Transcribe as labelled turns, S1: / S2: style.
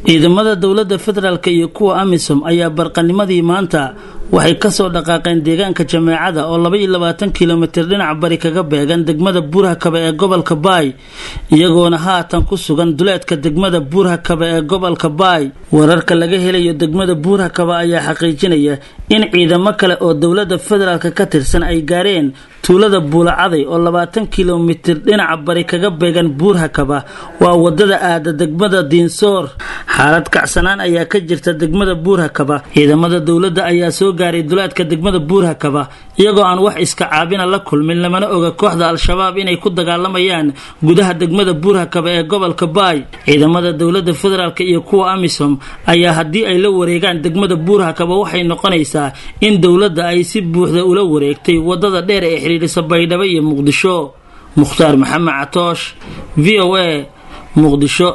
S1: ciidamada dowladda federaalk iyo kuwa amisom ayaa barqanimadii maanta waxay kasoo dhaqaaqeen deegaanka jameecada oo laba iyo labaatan kilomitir dhinaca bari kaga beegan degmada buurhakabe ee gobolka baay iyagoona haatan ku sugan duleedka degmada buurhakabe ee gobolka baay wararka laga helayo degmada buurhakabe ayaa xaqiijinaya in ciidamo kale oo dowladda federaalk ka tirsan ay gaareen tuulada buulacaday oo labaatan kilomitir dhinaca bari kaga beegan buurhakaba waa wadada aada degmada diinsoor xaalad kacsanaan ayaa ka jirta degmada buurhakaba ciidamada dowladda ayaa soo gaaray duleedka degmada buurhakaba iyagoo aan wax iska caabina la kulmin lamana oga kooxda al-shabaab inay ku dagaalamayaan gudaha degmada buurhakaba ee gobolka baay ciidamada dowladda federaalk iyo kuwa amisom ayaa haddii ay la wareegaan degmada buurhakaba waxay noqonaysaa in dowladda ay si buuxda ula wareegtay wadada dheer ee xidhiidhisa baydhabo iyo muqdisho mukhtaar maxamed catoosh v o a muqdisho